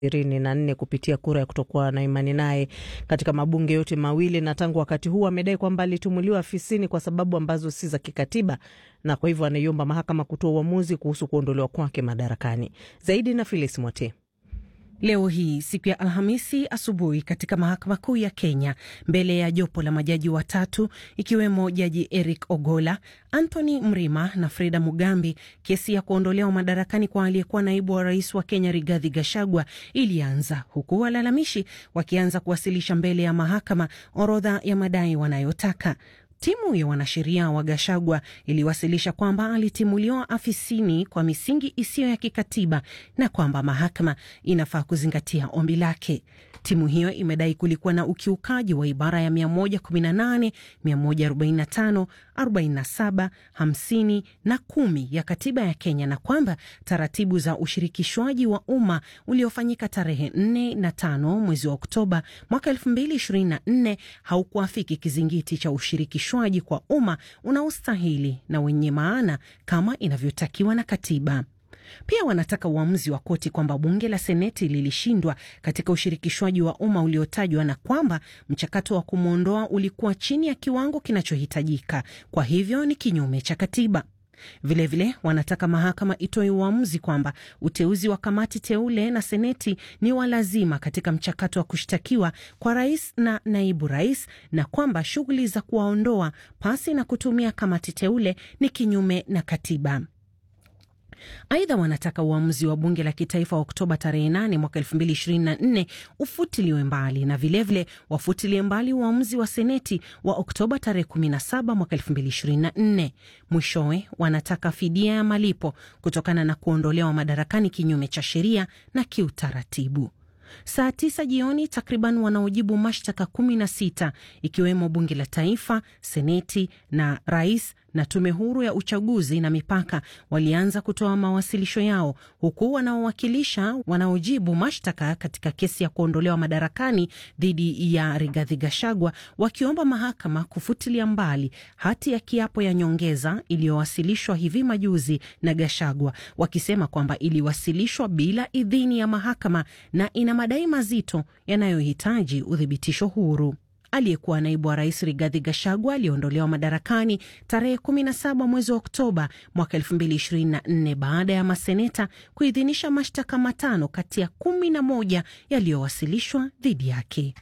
ishirini na nne kupitia kura ya kutokuwa na imani naye katika mabunge yote mawili, na tangu wakati huu amedai kwamba alitumuliwa afisini kwa sababu ambazo si za kikatiba, na kwa hivyo anaiomba mahakama kutoa uamuzi kuhusu kuondolewa kwake madarakani. Zaidi na Filis Mwote. Leo hii siku ya Alhamisi asubuhi katika mahakama kuu ya Kenya, mbele ya jopo la majaji watatu ikiwemo jaji Eric Ogola, Anthony Mrima na Freda Mugambi, kesi ya kuondolewa madarakani kwa aliyekuwa naibu wa rais wa Kenya Rigathi Gachagua ilianza, huku walalamishi wakianza kuwasilisha mbele ya mahakama orodha ya madai wanayotaka. Timu ya wanasheria wa Gashagwa iliwasilisha kwamba alitimuliwa afisini kwa misingi isiyo ya kikatiba na kwamba mahakama inafaa kuzingatia ombi lake. Timu hiyo imedai kulikuwa na ukiukaji wa ibara ya 118, 145, 47, 50 na kumi ya katiba ya Kenya na kwamba taratibu za ushirikishwaji wa umma uliofanyika tarehe 4 na 5 mwezi wa Oktoba mwaka 2024 haukuafiki kizingiti cha ushirikishwaji kwa umma unaostahili na wenye maana kama inavyotakiwa na katiba. Pia wanataka uamuzi wa koti kwamba bunge la seneti lilishindwa katika ushirikishwaji wa umma uliotajwa na kwamba mchakato wa kumwondoa ulikuwa chini ya kiwango kinachohitajika, kwa hivyo ni kinyume cha katiba. Vilevile vile, wanataka mahakama itoe uamuzi kwamba uteuzi wa kamati teule na seneti ni wa lazima katika mchakato wa kushtakiwa kwa rais na naibu rais na kwamba shughuli za kuwaondoa pasi na kutumia kamati teule ni kinyume na katiba. Aidha, wanataka uamuzi wa bunge la kitaifa wa Oktoba tarehe 8 mwaka 2024 ufutiliwe mbali na vilevile wafutilie mbali uamuzi wa seneti wa Oktoba tarehe 17 mwaka 2024. Mwishowe wanataka fidia ya malipo kutokana na kuondolewa madarakani kinyume cha sheria na kiutaratibu. Saa tisa jioni takriban wanaojibu mashtaka kumi na sita ikiwemo bunge la taifa, seneti na rais na tume huru ya uchaguzi na mipaka walianza kutoa mawasilisho yao, huku wanaowakilisha wanaojibu mashtaka katika kesi ya kuondolewa madarakani dhidi ya Rigathi Gachagua wakiomba mahakama kufutilia mbali hati ya kiapo ya nyongeza iliyowasilishwa hivi majuzi na Gachagua, wakisema kwamba iliwasilishwa bila idhini ya mahakama na ina madai mazito yanayohitaji uthibitisho huru. Aliyekuwa naibu wa rais Rigathi Gachagua aliondolewa madarakani tarehe 17 mwezi wa Oktoba mwaka 2024 baada ya maseneta kuidhinisha mashtaka matano kati ya kumi na moja yaliyowasilishwa dhidi yake.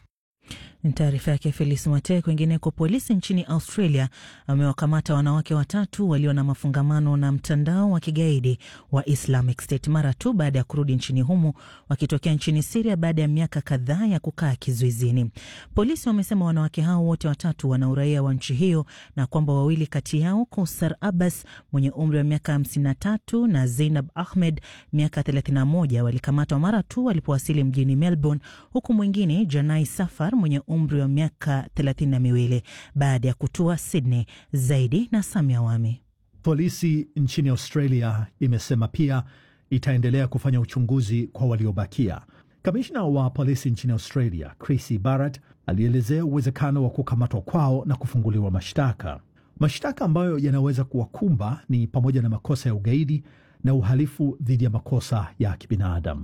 Ni taarifa yake Felis Mwate. Kwingineko, polisi nchini Australia wamewakamata wanawake watatu walio na mafungamano na mtandao wa kigaidi wa Islamic State mara tu baada ya kurudi nchini humo wakitokea nchini Siria baada ya miaka kadhaa ya kukaa kizuizini. Polisi wamesema wanawake hao wote watatu wana uraia wa nchi hiyo na kwamba wawili kati yao, Kausar Abbas mwenye umri wa miaka 53 na Zeinab Ahmed miaka 31, walikamatwa mara tu walipowasili mjini Melbourne, huku mwingine Janai Safar mwenye umri wa miaka thelathini na miwili baada ya kutua Sydney. Zaidi na Samia Wami. Polisi nchini Australia imesema pia itaendelea kufanya uchunguzi kwa waliobakia. Kamishna wa polisi nchini Australia Chrissy Barrett alielezea uwezekano wa kukamatwa kwao na kufunguliwa mashtaka. Mashtaka ambayo yanaweza kuwakumba ni pamoja na makosa ya ugaidi na uhalifu dhidi ya makosa ya kibinadamu.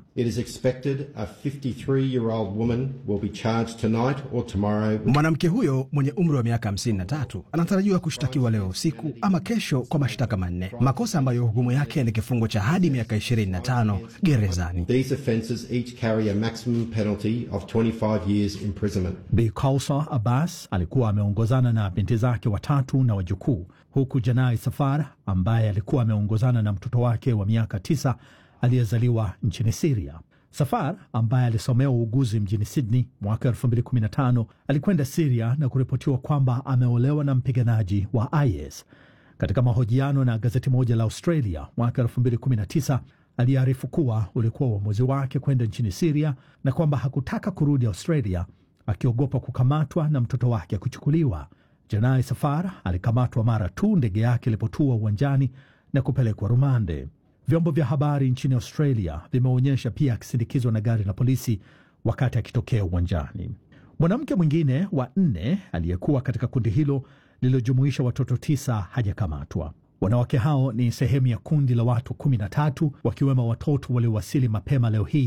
Mwanamke huyo mwenye umri wa miaka 53 anatarajiwa kushtakiwa leo usiku ama kesho kwa mashtaka manne, makosa ambayo hukumu yake ni kifungo cha hadi miaka 25 gerezani. Bi Kausar Abbas alikuwa ameongozana na binti zake watatu na wajukuu huku Janai Safar ambaye alikuwa ameongozana na mtoto wake wa miaka tisa aliyezaliwa nchini Siria. Safar ambaye alisomea uuguzi mjini Sydney mwaka 2015 alikwenda Siria na kuripotiwa kwamba ameolewa na mpiganaji wa IS. Katika mahojiano na gazeti moja la Australia mwaka 2019 aliarifu kuwa ulikuwa uamuzi wake kwenda nchini Siria na kwamba hakutaka kurudi Australia akiogopa kukamatwa na mtoto wake kuchukuliwa. Janai Safar alikamatwa mara tu ndege yake ilipotua uwanjani na kupelekwa rumande. Vyombo vya habari nchini Australia vimeonyesha pia akisindikizwa na gari la polisi wakati akitokea uwanjani. Mwanamke mwingine wa nne aliyekuwa katika kundi hilo lililojumuisha watoto tisa hajakamatwa. Wanawake hao ni sehemu ya kundi la watu kumi na tatu wakiwemo watoto waliowasili mapema leo hii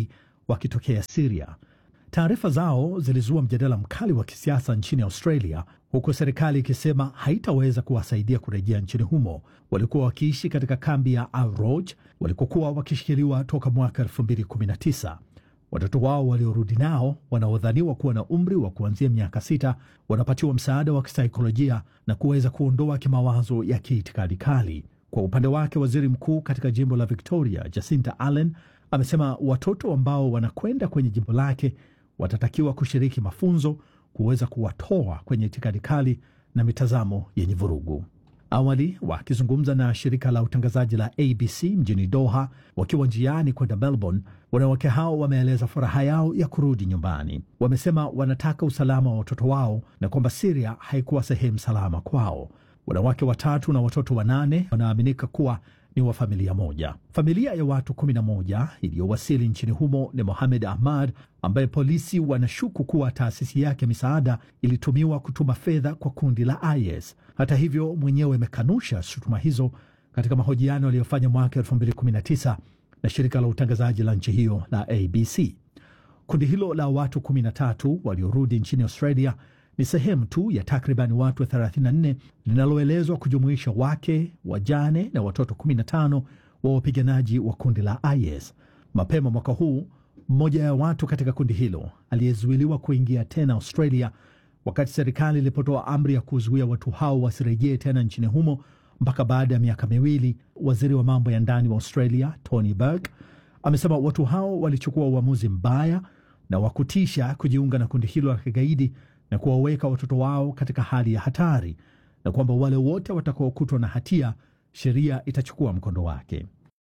wakitokea Siria. Taarifa zao zilizua mjadala mkali wa kisiasa nchini Australia, huku serikali ikisema haitaweza kuwasaidia kurejea nchini humo. Walikuwa wakiishi katika kambi ya Al Roj walikokuwa wakishikiliwa toka mwaka 2019. Watoto wao waliorudi nao wanaodhaniwa kuwa na umri wa kuanzia miaka sita wanapatiwa msaada wa kisaikolojia na kuweza kuondoa kimawazo ya kiitikadi kali. Kwa upande wake, waziri mkuu katika jimbo la Victoria Jacinta Allen amesema watoto ambao wanakwenda kwenye jimbo lake watatakiwa kushiriki mafunzo kuweza kuwatoa kwenye itikadi kali na mitazamo yenye vurugu. Awali wakizungumza na shirika la utangazaji la ABC mjini Doha wakiwa njiani kwenda Melbourne, wanawake hao wameeleza furaha yao ya kurudi nyumbani. Wamesema wanataka usalama wa watoto wao na kwamba Siria haikuwa sehemu salama kwao. Wanawake watatu na watoto wanane wanaaminika kuwa ni wa familia moja. Familia ya watu 11 iliyowasili nchini humo ni Mohamed Ahmad, ambaye polisi wanashuku kuwa taasisi yake misaada ilitumiwa kutuma fedha kwa kundi la IS. Hata hivyo, mwenyewe amekanusha shutuma hizo katika mahojiano aliyofanya mwaka 2019 na shirika la utangazaji la nchi hiyo la ABC. Kundi hilo la watu 13 waliorudi nchini Australia ni sehemu tu ya takriban watu 34 linaloelezwa kujumuisha wake, wajane na watoto 15 wa wapiganaji wa kundi la IS. Mapema mwaka huu, mmoja ya watu katika kundi hilo aliyezuiliwa kuingia tena Australia wakati serikali ilipotoa amri ya kuzuia watu hao wasirejee tena nchini humo mpaka baada ya miaka miwili. Waziri wa mambo ya ndani wa Australia Tony Burke amesema watu hao walichukua uamuzi mbaya na wa kutisha kujiunga na kundi hilo la kigaidi na kuwaweka watoto wao katika hali ya hatari na kwamba wale wote watakaokutwa na hatia sheria itachukua mkondo wake.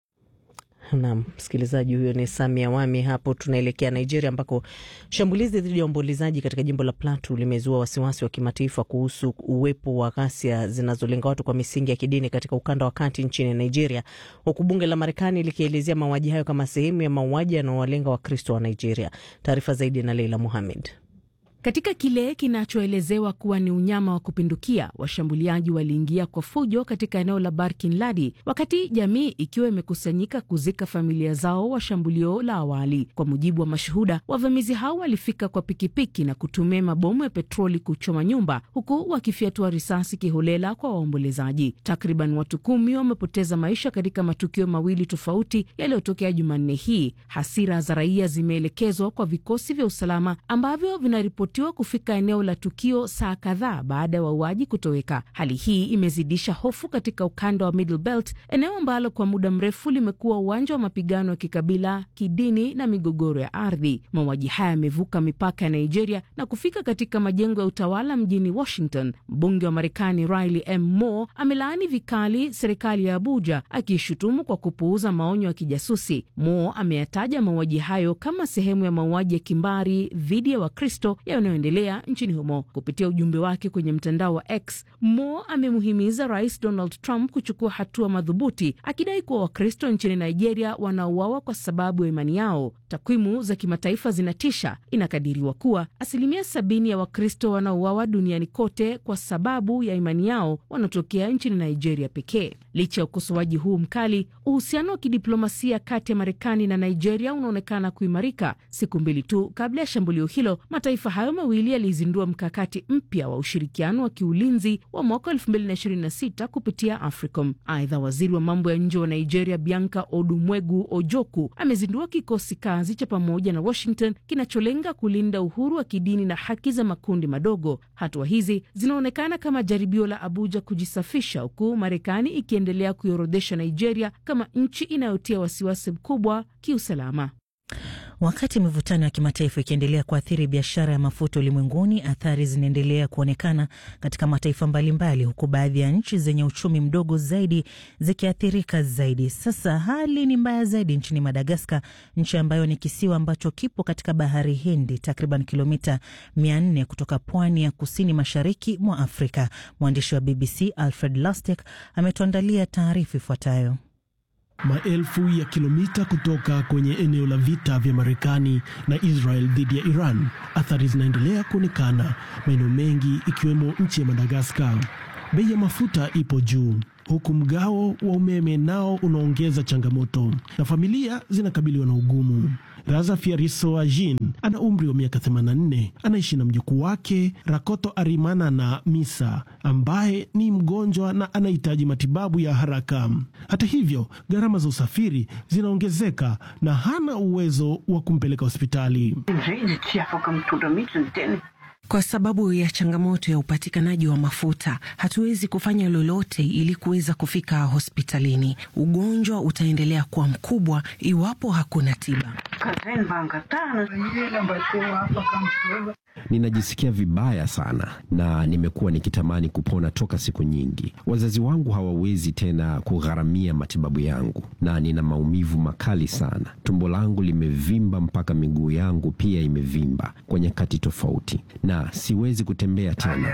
Naam, msikilizaji, huyo ni Samia Wami. Hapo tunaelekea Nigeria, ambako shambulizi dhidi ya waombolezaji katika jimbo la Plateau limezua wasiwasi wa kimataifa kuhusu uwepo wa ghasia zinazolenga watu kwa misingi ya kidini katika ukanda wa kati nchini Nigeria, huku bunge la Marekani likielezea mauaji hayo kama sehemu ya mauaji yanaowalenga Wakristo wa Nigeria. Taarifa zaidi na Leila Muhamed. Katika kile kinachoelezewa kuwa ni unyama wa kupindukia, washambuliaji waliingia kwa fujo katika eneo la Barkin Ladi wakati jamii ikiwa imekusanyika kuzika familia zao wa shambulio la awali. Kwa mujibu wa mashuhuda, wavamizi hao walifika kwa pikipiki na kutumia mabomu ya petroli kuchoma nyumba, huku wakifyatua risasi kiholela kwa waombolezaji. Takriban watu kumi wamepoteza maisha katika matukio mawili tofauti yaliyotokea Jumanne hii. Hasira za raia zimeelekezwa kwa vikosi vya usalama ambavyo vinaripoti tiwa kufika eneo la tukio saa kadhaa baada ya wauaji kutoweka. Hali hii imezidisha hofu katika ukanda wa Middle Belt, eneo ambalo kwa muda mrefu limekuwa uwanja wa mapigano ya kikabila, kidini na migogoro ya ardhi. Mauaji haya yamevuka mipaka ya Nigeria na kufika katika majengo ya utawala mjini Washington. Mbunge wa Marekani Riley M. Moore amelaani vikali serikali ya Abuja, akiishutumu kwa kupuuza maonyo ya kijasusi. Moore ameyataja mauaji hayo kama sehemu ya mauaji ya kimbari dhidi ya Wakristo yanayoendelea nchini humo. Kupitia ujumbe wake kwenye mtandao wa X, Mo amemuhimiza Rais Donald Trump kuchukua hatua madhubuti, akidai kuwa Wakristo nchini Nigeria wanauawa kwa sababu ya imani yao. Takwimu za kimataifa zinatisha. Inakadiriwa kuwa asilimia sabini ya Wakristo wanaouawa duniani kote kwa sababu ya imani yao wanaotokea nchini Nigeria pekee. Licha ya ukosoaji huu mkali, uhusiano wa kidiplomasia kati ya Marekani na Nigeria unaonekana kuimarika. Siku mbili tu kabla ya shambulio hilo, mataifa hayo mawili yalizindua mkakati mpya wa ushirikiano wa kiulinzi wa mwaka 2026 kupitia AFRICOM. Aidha, waziri wa mambo ya nje wa Nigeria Bianca Odumwegu Ojoku amezindua kikosi kazi cha pamoja na Washington kinacholenga kulinda uhuru wa kidini na haki za makundi madogo. Hatua hizi zinaonekana kama jaribio la Abuja kujisafisha, huku Marekani ikiendelea kuiorodhesha Nigeria kama nchi inayotia wasiwasi mkubwa kiusalama. Wakati mivutano ya kimataifa ikiendelea kuathiri biashara ya mafuta ulimwenguni, athari zinaendelea kuonekana katika mataifa mbalimbali, huku baadhi ya nchi zenye uchumi mdogo zaidi zikiathirika zaidi. Sasa hali ni mbaya zaidi nchini Madagaskar, nchi ambayo ni kisiwa ambacho kipo katika bahari Hindi, takriban kilomita 400 kutoka pwani ya kusini mashariki mwa Afrika. Mwandishi wa BBC Alfred Lustek ametuandalia taarifa ifuatayo. Maelfu ya kilomita kutoka kwenye eneo la vita vya Marekani na Israel dhidi ya Iran, athari zinaendelea kuonekana maeneo mengi ikiwemo nchi ya Madagaskar. Bei ya mafuta ipo juu, huku mgao wa umeme nao unaongeza changamoto na familia zinakabiliwa na ugumu. Raza Fiarisoajin ana umri wa miaka 84, anaishi na mjukuu wake Rakoto Arimana na Misa ambaye ni mgonjwa na anahitaji matibabu ya haraka. Hata hivyo, gharama za usafiri zinaongezeka na hana uwezo wa kumpeleka hospitali. Kwa sababu ya changamoto ya upatikanaji wa mafuta, hatuwezi kufanya lolote ili kuweza kufika hospitalini. Ugonjwa utaendelea kuwa mkubwa iwapo hakuna tiba. Ninajisikia vibaya sana na nimekuwa nikitamani kupona toka siku nyingi. Wazazi wangu hawawezi tena kugharamia matibabu yangu na nina maumivu makali sana. Tumbo langu limevimba mpaka miguu yangu pia imevimba kwa nyakati tofauti na siwezi kutembea tena.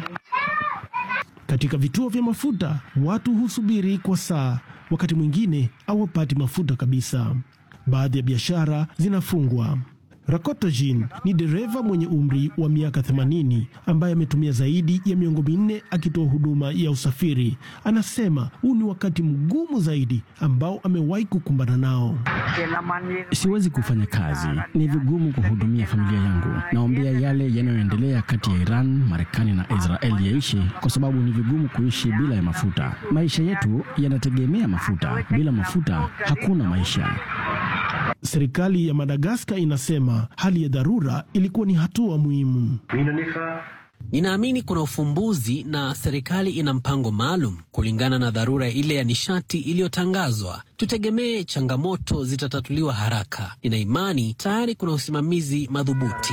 Katika vituo vya mafuta watu husubiri kwa saa, wakati mwingine hawapati mafuta kabisa. Baadhi ya biashara zinafungwa. Rakoto Jin ni dereva mwenye umri wa miaka 80 ambaye ametumia zaidi ya miongo minne akitoa huduma ya usafiri. Anasema huu ni wakati mgumu zaidi ambao amewahi kukumbana nao. Siwezi kufanya kazi, ni vigumu kuhudumia familia yangu. Naombea yale yanayoendelea kati ya Iran, Marekani na Israeli yaishi, kwa sababu ni vigumu kuishi bila ya mafuta. Maisha yetu yanategemea mafuta, bila mafuta hakuna maisha. Serikali ya Madagaskar inasema hali ya dharura ilikuwa ni hatua muhimu. Ninaamini kuna ufumbuzi na serikali ina mpango maalum kulingana na dharura ile ya nishati iliyotangazwa. Tutegemee changamoto zitatatuliwa haraka. Nina imani tayari kuna usimamizi madhubuti.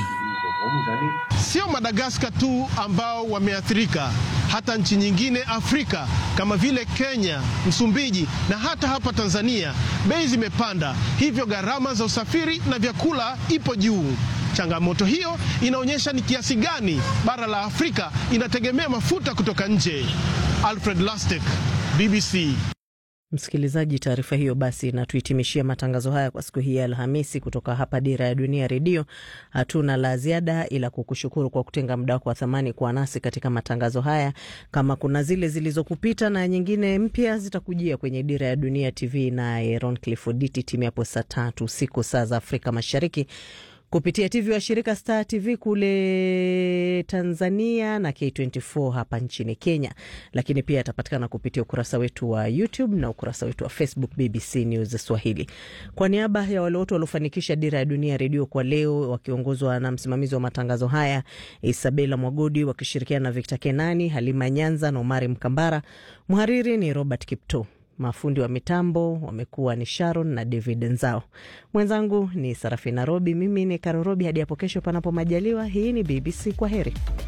Sio Madagaskar tu ambao wameathirika, hata nchi nyingine Afrika kama vile Kenya, Msumbiji na hata hapa Tanzania bei zimepanda, hivyo gharama za usafiri na vyakula ipo juu. Changamoto hiyo inaonyesha ni kiasi gani bara la Afrika inategemea mafuta kutoka nje. Alfred Lastek, BBC. Msikilizaji, taarifa hiyo basi inatuhitimishia matangazo haya kwa siku hii ya Alhamisi kutoka hapa Dira ya Dunia Redio. Hatuna la ziada ila kukushukuru kwa kutenga muda wako wa thamani kuwa nasi katika matangazo haya. Kama kuna zile zilizokupita na nyingine mpya zitakujia kwenye Dira ya Dunia TV naye Roncliffe Oditi timu hapo saa tatu usiku saa za Afrika Mashariki kupitia TV wa shirika Star TV kule Tanzania na K24 hapa nchini Kenya, lakini pia yatapatikana kupitia ukurasa wetu wa YouTube na ukurasa wetu wa Facebook BBC News Swahili. Kwa niaba ya wale wote waliofanikisha Dira ya Dunia Redio kwa leo, wakiongozwa na msimamizi wa matangazo haya Isabela Mwagodi, wakishirikiana na Victor Kenani, Halima Nyanza na Omari Mkambara, mhariri ni Robert Kipto. Mafundi wa mitambo wamekuwa ni Sharon na David Nzao. Mwenzangu ni Sarafina Robi, mimi ni Karo Robi. Hadi hapo kesho, panapo majaliwa. Hii ni BBC. Kwa heri.